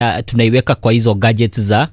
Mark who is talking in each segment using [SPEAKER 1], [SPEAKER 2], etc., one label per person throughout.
[SPEAKER 1] uh, tunaiweka kwa hizo gadgets za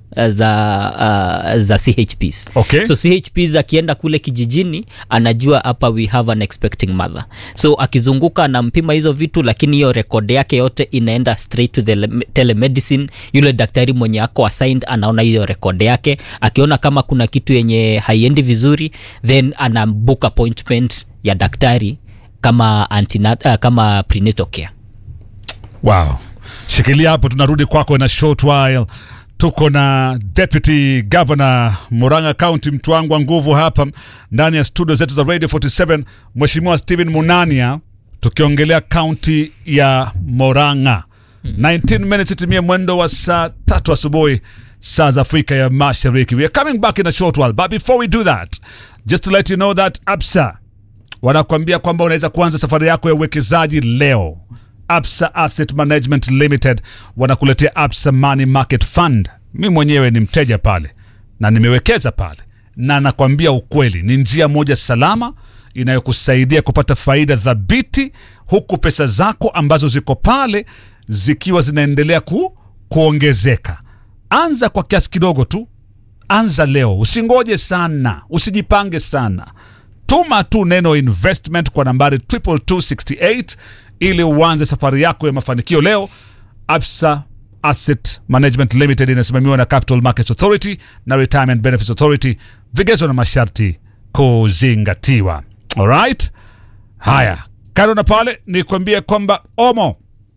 [SPEAKER 1] za uh, za chps
[SPEAKER 2] Okay.
[SPEAKER 1] so chps akienda kule kijijini anajua hapa we have an expecting mother so akizunguka anampima hizo vitu lakini hiyo rekodi yake yote inaenda straight to the le- telemedicine yule daktari mwenye ako assigned anaona hiyo rekodi yake akiona kama kuna kitu yenye haiendi vizuri then ana book appointment ya daktari kama antinat, uh, kama prenatal care
[SPEAKER 2] wow shikilia hapo tunarudi kwako in a short while tuko na deputy governor muranga county mtu wangu wa nguvu hapa ndani ya studio zetu za radio 47 mheshimiwa stephen munania tukiongelea kaunti ya moranga 19 minutes itimie mwendo wa saa tatu asubuhi saa za afrika ya mashariki we are coming back in a short while but before we do that just to let you know that absa wanakuambia kwamba unaweza kuanza safari yako ya uwekezaji leo absa asset management limited wanakuletea absa money market fund mi mwenyewe ni mteja pale na nimewekeza pale na nakwambia ukweli ni njia moja salama inayokusaidia kupata faida thabiti huku pesa zako ambazo ziko pale zikiwa zinaendelea ku, kuongezeka anza kwa kiasi kidogo tu anza leo usingoje sana usijipange sana tuma tu neno investment kwa nambari 22268 ili uanze safari yako ya mafanikio leo absa asset management limited inasimamiwa na capital markets authority na retirement benefits authority vigezo na masharti kuzingatiwa alright haya kando na pale ni kuambia kwamba omo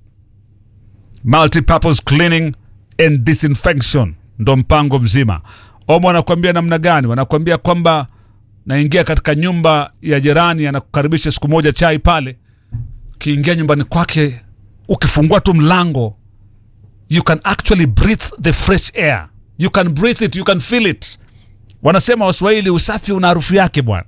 [SPEAKER 2] multipurpose cleaning and disinfection ndo mpango mzima omo wanakuambia namna gani wanakuambia kwamba naingia katika nyumba ya jirani anakukaribisha siku moja chai pale ukiingia nyumbani kwake ukifungua tu mlango you can actually breathe the fresh air you can breathe it you can feel it wanasema waswahili usafi una harufu yake bwana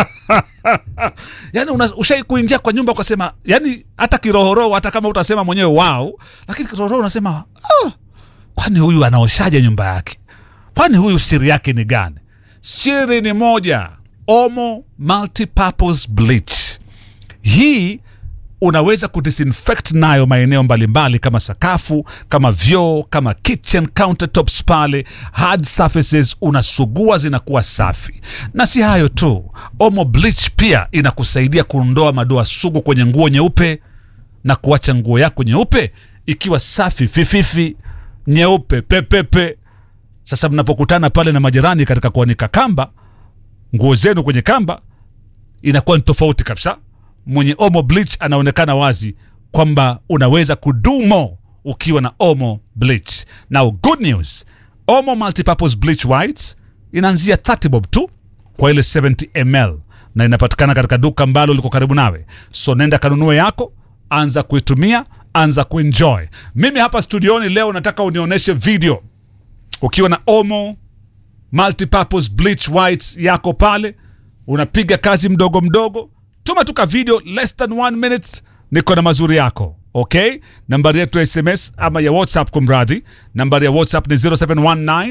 [SPEAKER 2] yani una- ushai kuingia kwa nyumba ukasema yani hata kirohoroho hata kama utasema mwenyewe wao lakini kirohoroho unasema oh, kwani huyu anaoshaje nyumba yake kwani huyu siri yake ni gani siri ni moja omo multipurpose bleach hii unaweza kudisinfect nayo maeneo mbalimbali kama sakafu kama vyoo kama kitchen countertops pale hard surfaces unasugua zinakuwa safi na si hayo tu omo bleach pia inakusaidia kuondoa madoa sugu kwenye nguo nyeupe na kuacha nguo yako nyeupe ikiwa safi fififi nyeupe pepepe sasa mnapokutana pale na majirani katika kuanika kamba nguo zenu kwenye kamba inakuwa ni tofauti kabisa mwenye omo bleach anaonekana wazi kwamba unaweza kudumo ukiwa na omo bleach now good news omo multipurpose bleach whites inaanzia 30 bob tu kwa ile 70 ml na inapatikana katika duka ambalo liko karibu nawe so nenda kanunue yako anza kuitumia anza kuenjoy mimi hapa studioni leo nataka unionyeshe video ukiwa na omo multipurpose bleach whites yako pale unapiga kazi mdogo mdogo tuma tuka video less than one minute niko na mazuri yako okay nambari yetu ya sms ama ya whatsapp kumradhi nambari ya whatsapp ni 0719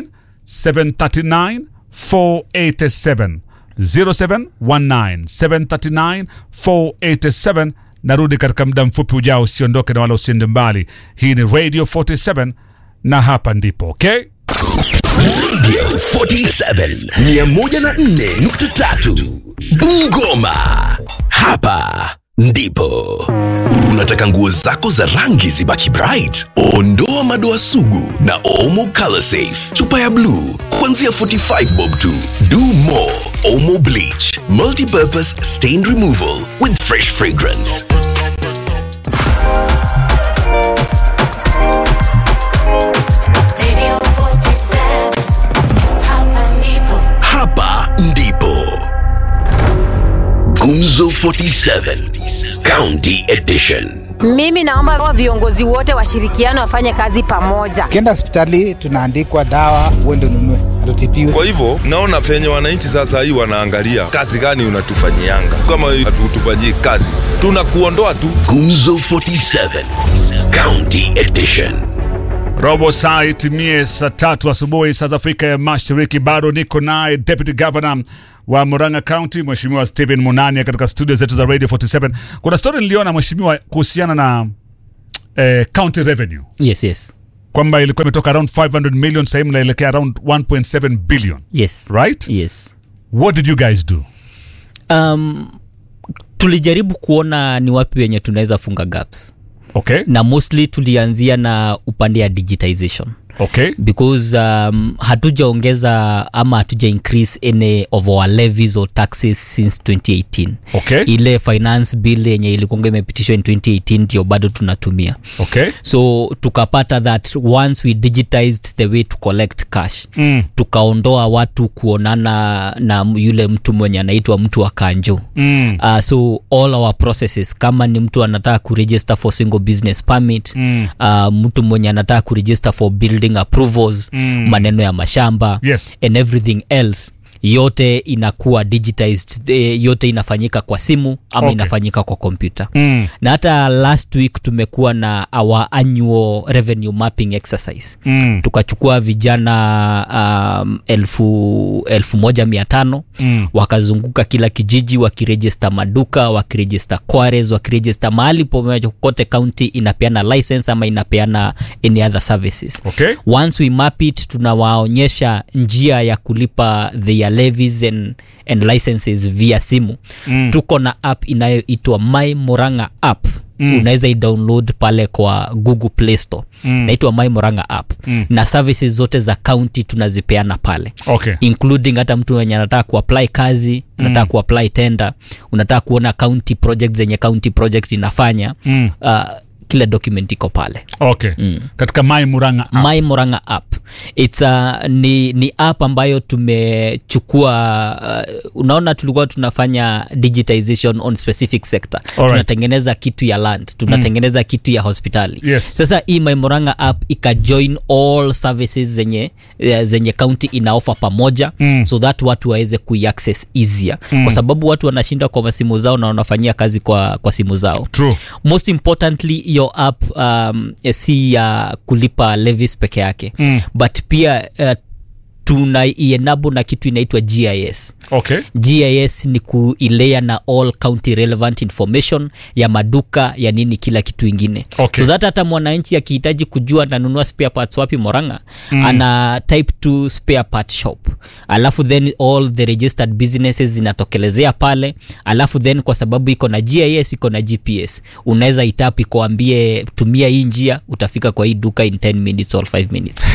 [SPEAKER 2] 739 487 0719 739 487 narudi katika muda mfupi ujao usiondoke na wala usiende mbali hii ni radio 47 na hapa ndipo okay
[SPEAKER 3] Radio 47 104.3 Bungoma. Hapa ndipo unataka nguo zako za rangi zibaki bright. Ondoa madoa sugu na Omo Color Safe. Chupa ya blue kuanzia 45 bob tu. Do more Omo Bleach. Multi-purpose stain removal with fresh fragrance.
[SPEAKER 4] Radio 47, hapa ndipo.
[SPEAKER 3] Hapa ndipo Gumzo 47 County Edition.
[SPEAKER 5] Mimi naomba wa viongozi wote washirikiane wafanye kazi pamoja.
[SPEAKER 6] ukienda hospitali tunaandikwa dawa uende ununue hatutibiwe
[SPEAKER 7] Kwa hivyo naona venye wananchi sasa hii wanaangalia kazi gani unatufanyianga. Kama hatutufanyii kazi, tunakuondoa tu.
[SPEAKER 3] Gumzo 47 County Edition.
[SPEAKER 2] robo saa itimie saa tatu asubuhi saa za afrika ya mashariki bado niko naye deputy governor wa muranga county mheshimiwa stephen munania katika studio zetu za radio 47 kuna story niliona mheshimiwa kuhusiana na eh, county revenue
[SPEAKER 1] yes yes
[SPEAKER 2] kwamba ilikuwa imetoka around 500 million sahii mnaelekea around 1.7 billion
[SPEAKER 1] yes
[SPEAKER 2] right
[SPEAKER 1] yes
[SPEAKER 2] what did you guys do
[SPEAKER 1] um, tulijaribu kuona ni wapi wenye tunaweza funga gaps
[SPEAKER 2] okay
[SPEAKER 1] na mostly tulianzia na upande ya digitization
[SPEAKER 2] okay
[SPEAKER 1] because um, hatujaongeza ama hatuja increase any of our levies or taxes since 2018
[SPEAKER 2] okay
[SPEAKER 1] ile finance bill yenye ilikuanga imepitishwa in 2018 ndio bado tunatumia
[SPEAKER 2] okay
[SPEAKER 1] so tukapata that once we digitized the way to collect cash
[SPEAKER 2] mm.
[SPEAKER 1] tukaondoa watu kuonana na yule mtu mwenye anaitwa mtu wa kanjo
[SPEAKER 2] Mm.
[SPEAKER 1] uh, so all our processes kama ni mtu anataka kuregister for single business permit
[SPEAKER 2] Mm.
[SPEAKER 1] uh, mtu mwenye anataka kuregister for building approvals
[SPEAKER 2] Mm.
[SPEAKER 1] maneno ya mashamba
[SPEAKER 2] yes
[SPEAKER 1] and everything else yote inakuwa digitized eh, yote inafanyika kwa simu ama
[SPEAKER 2] Okay.
[SPEAKER 1] okay. inafanyika kwa kompyuta
[SPEAKER 2] mm.
[SPEAKER 1] na hata last week tumekuwa na our annual revenue mapping exercise
[SPEAKER 2] Mm.
[SPEAKER 1] tukachukua vijana um, elfu, elfu moja mia tano
[SPEAKER 2] Mm.
[SPEAKER 1] wakazunguka kila kijiji wakirejista maduka wakirejista quares wakirejista mahali popote county inapeana license ama inapeana any other services
[SPEAKER 2] okay
[SPEAKER 1] once we map it tunawaonyesha njia ya kulipa their levies and, and licenses via simu
[SPEAKER 2] Mm.
[SPEAKER 1] tuko na app inayoitwa my moranga app mm. unaweza idownload pale kwa google play store mm. naitwa my moranga app mm. na services zote za county tunazipeana pale
[SPEAKER 2] okay
[SPEAKER 1] including hata mtu wenye anataka kuapply kazi unataka mm. kuapply tender unataka kuona county project zenye county project inafanya
[SPEAKER 2] Mm.
[SPEAKER 1] uh, kila document iko pale
[SPEAKER 2] okay katika mai muranga app.
[SPEAKER 1] my moranga app It's a, ni, ni app ambayo tumechukua uh, unaona tulikuwa tunafanya digitization on specific sector
[SPEAKER 2] Alright.
[SPEAKER 1] tunatengeneza kitu ya land tunatengeneza mm. kitu ya hospitali
[SPEAKER 2] Yes.
[SPEAKER 1] sasa hii my moranga app ikajoin all services zenye eh, zenye county inaofa pamoja
[SPEAKER 2] Mm.
[SPEAKER 1] so that watu waweze kuiaccess easier mm. kwa sababu watu wanashinda kwa masimu zao na wanafanyia kazi kwa, kwa simu zao
[SPEAKER 2] true
[SPEAKER 1] most importantly your app um, si ya kulipa levies peke yake
[SPEAKER 2] Mm.
[SPEAKER 1] but pia uh, tunaienable na kitu inaitwa gis
[SPEAKER 2] okay
[SPEAKER 1] gis ni kuilea na all county relevant information ya maduka ya nini kila kitu ingine
[SPEAKER 2] Okay.
[SPEAKER 1] so that hata mwananchi akihitaji kujua nanunua spare parts wapi moranga mm. ana type to spare part shop alafu then all the registered businesses zinatokelezea pale alafu then kwa sababu iko na gis iko na gps unaweza itap ikuambie tumia hii njia utafika kwa hii duka in 10 minutes or 5 minutes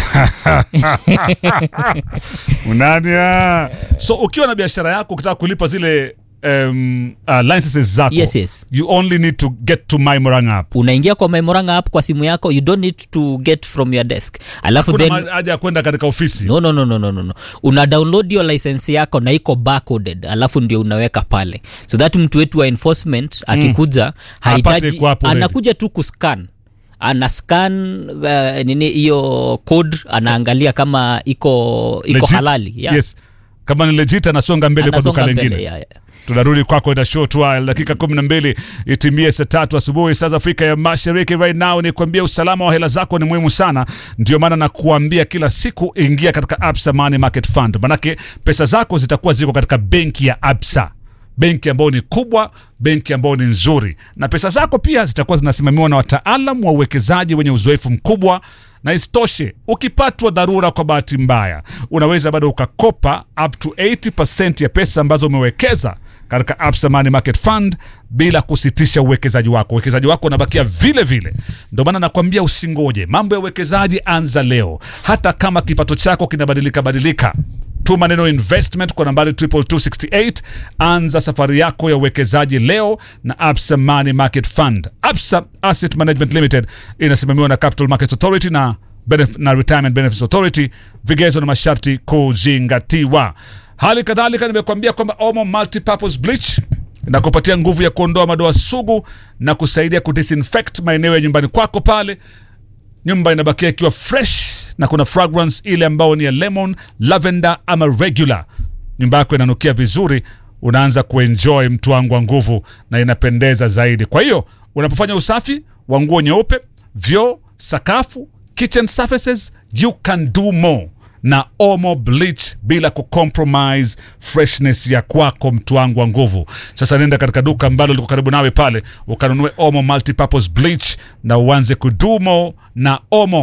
[SPEAKER 2] unadia so ukiwa na biashara yako ukitaka kulipa zile um, uh, licenses zako
[SPEAKER 1] Yes, yes.
[SPEAKER 2] you only need to get to my muranga app
[SPEAKER 1] unaingia kwa memoranga app kwa simu yako you don't need to get from your desk alafu
[SPEAKER 2] kuna
[SPEAKER 1] then
[SPEAKER 2] ma- haja ya kwenda katika ofisi
[SPEAKER 1] no, no, no, no, no, no, no. una download hiyo license yako na iko barcoded alafu ndio unaweka pale so that mtu wetu wa enforcement akikuja
[SPEAKER 2] Apate
[SPEAKER 1] hahitaji
[SPEAKER 2] iko hapo ready.
[SPEAKER 1] anakuja tu kuscan ana scan uh, nini hiyo code anaangalia kama iko iko
[SPEAKER 2] Legit?
[SPEAKER 1] halali yeah.
[SPEAKER 2] yes kama ni legit anasonga mbele kwa
[SPEAKER 1] Anasonga
[SPEAKER 2] duka
[SPEAKER 1] mbele,
[SPEAKER 2] lingine
[SPEAKER 1] yeah, yeah.
[SPEAKER 2] tunarudi kwako ina short while dakika kumi na mbili itimie saa tatu asubuhi saa za afrika ya mashariki right now ni kuambia usalama wa hela zako ni muhimu sana ndio maana nakuambia kila siku ingia katika absa money market fund manake pesa zako zitakuwa ziko katika benki ya absa benki ambayo ni kubwa benki ambayo ni nzuri na pesa zako pia zitakuwa zinasimamiwa na wataalam wa uwekezaji wenye uzoefu mkubwa na isitoshe ukipatwa dharura kwa bahati mbaya unaweza bado ukakopa up to 80 ya pesa ambazo umewekeza katika Absa Money Market Fund bila kusitisha uwekezaji wako. Uwekezaji wako unabakia vile vile. Ndio maana nakwambia usingoje, mambo ya uwekezaji anza leo, hata kama kipato chako kinabadilika badilika tuma neno investment kwa nambari 22268 anza safari yako ya uwekezaji leo na absa money market fund absa asset management limited inasimamiwa na capital markets authority na, benef- na retirement benefits authority vigezo na masharti kuzingatiwa hali kadhalika nimekuambia kwamba omo multipurpose bleach inakupatia nguvu ya kuondoa madoa sugu na kusaidia kudisinfect maeneo ya nyumbani kwako pale nyumba inabakia ikiwa fresh na kuna fragrance ile ambayo ni ya lemon lavender ama regular nyumba yako inanukia vizuri unaanza kuenjoy mtu wangu wa nguvu na inapendeza zaidi kwa hiyo unapofanya usafi wa nguo nyeupe vyoo sakafu kitchen surfaces you can do more na omo bleach bila kucompromise freshness ya kwako mtu wangu wa nguvu sasa nenda katika duka ambalo liko karibu nawe pale ukanunue omo multipurpose bleach na uanze kudumo na omo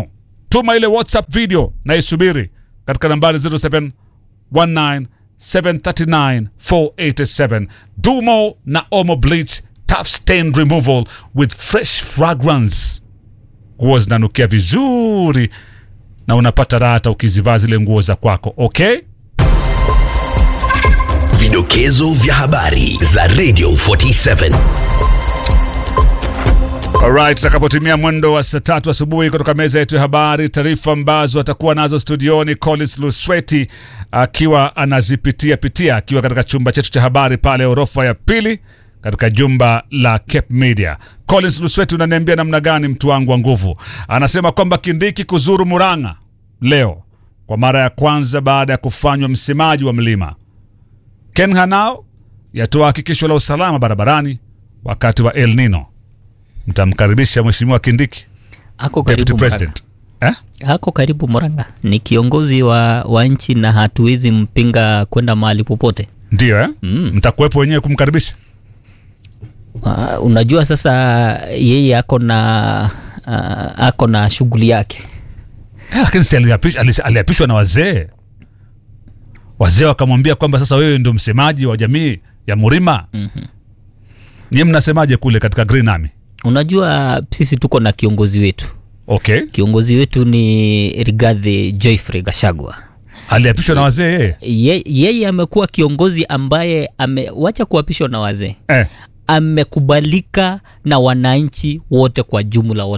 [SPEAKER 2] tuma ile whatsapp video na isubiri katika nambari 0719739487 dumo na omo bleach tough stain removal with fresh fragrance nguo zinanukia vizuri na unapata raha hata ukizivaa zile nguo za kwako okay
[SPEAKER 3] Vidokezo vya habari za Radio 47.
[SPEAKER 2] Alright, tutakapotimia mwendo wa saa tatu asubuhi kutoka meza yetu ya habari, taarifa ambazo atakuwa nazo studioni Collins Lusweti akiwa anazipitia pitia akiwa katika chumba chetu cha habari pale orofa ya pili katika jumba la Cape Media. Collins Lusweti, unaniambia namna gani mtu wangu wa nguvu? Anasema kwamba Kindiki kuzuru Murang'a leo kwa mara ya kwanza baada ya kufanywa msemaji wa mlima. Ken Hanao yatoa hakikisho la usalama barabarani wakati wa El Nino. Mtamkaribisha Mheshimiwa Kindiki,
[SPEAKER 1] ako
[SPEAKER 2] Deputy
[SPEAKER 1] karibu Murang'a.
[SPEAKER 2] President eh?
[SPEAKER 1] ako karibu Murang'a, ni kiongozi wa, wa nchi na hatuwezi mpinga kwenda mahali popote.
[SPEAKER 2] Ndio eh? mm. Mtakuwepo wenyewe kumkaribisha
[SPEAKER 1] Uh, unajua sasa yeye ako na uh, ako na shughuli yake
[SPEAKER 2] eh, lakini si aliapish- alis- aliapishwa na wazee wazee wakamwambia kwamba sasa wewe ndio msemaji wa jamii ya Murima. mm-hmm. Nyie mnasemaje kule katika Green Army?
[SPEAKER 1] unajua sisi tuko na kiongozi wetu
[SPEAKER 2] Okay,
[SPEAKER 1] kiongozi wetu ni rigadhi joyfrey gashagwa
[SPEAKER 2] aliapishwa na wazee yeye
[SPEAKER 1] Ye- yeye amekuwa kiongozi ambaye amewacha kuapishwa na wazee
[SPEAKER 2] eh.
[SPEAKER 1] amekubalika na wananchi wote kwa jumla wote